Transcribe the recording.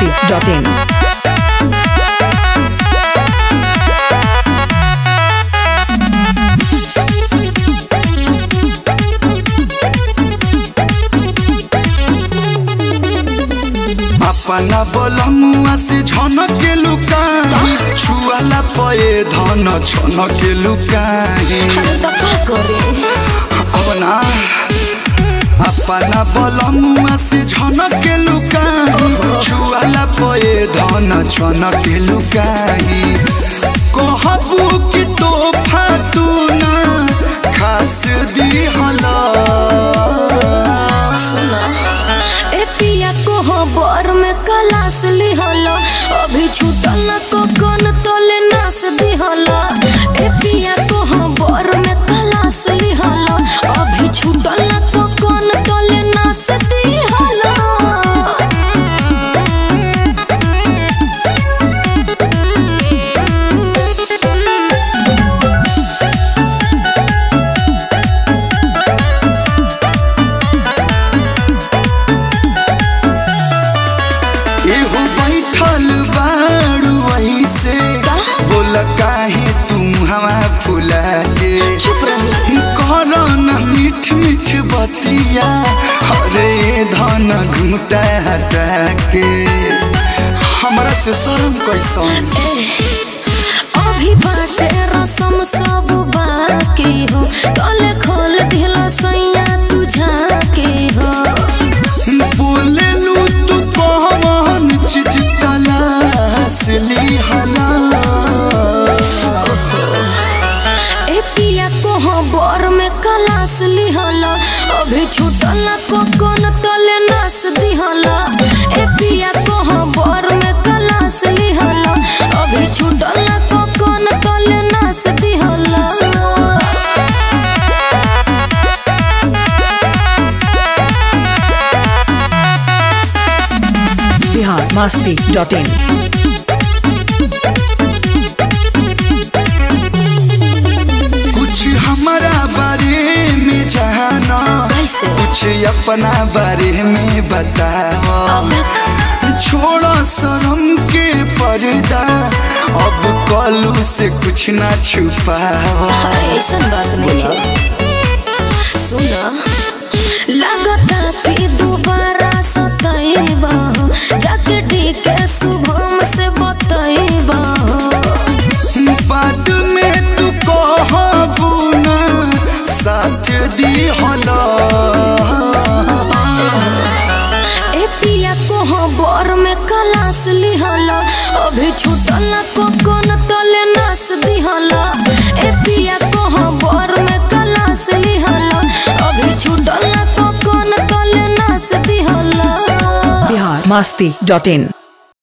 masti.in. अपना बोलमुआ से झनक के लुकाई छुआला पए धन छनक के लुकाई अरे तो का करे अपना अपना बोलमुआ से झनक के लुकाई छुआला पए धन छनक के लुकाई कहबू कि तोहफा तू ना खास दी हला सुना ए पिया को हो बर में कलास लिहल अभी छूटल न तो कन तले नास दिहल ए पिया को हो बर में कलास लिहल अभी छूटल न तो कन तले नास दिहल एहो बैठल बारू ऐसे बोल काहे तुम हवा फुला के चुप रही कर न मीठ मीठ बतिया अरे धन घूटा हटा के हमरा से शर्म कैसन अभी बाटे रसम सब बाकी हो तले खोल दिल सैया तुझा के हो बोले लू तू कौन चीज तलाश ली हला ए पिया को हो बर में कलास लिहल अभी छूटल को कोन तले नास दिहल ए पिया को हो बर में कलास लिहल अभी छूटल को कोन तले नास दिहल Bihar masti.in. कुछ हमारा बारे में जाना कैसे कुछ अपना बारे में बताओ अब छोड़ो शर्म के पर्दा अब कलू से कुछ ना छुपाओ अरे ऐसन बात नहीं है सुना लगता कि दोबारा सतैबा जाके ठीक शुभम से बतैबा बाद में तू कहबू ना साथ दी होला ए पिया को हो बर में कलास लिहल अभी छूटल को कोन तले नास दिहल ए पिया को हो बर में कलास लिहल अभी छूटल को कोन तले नास दिहल Bihar masti.in.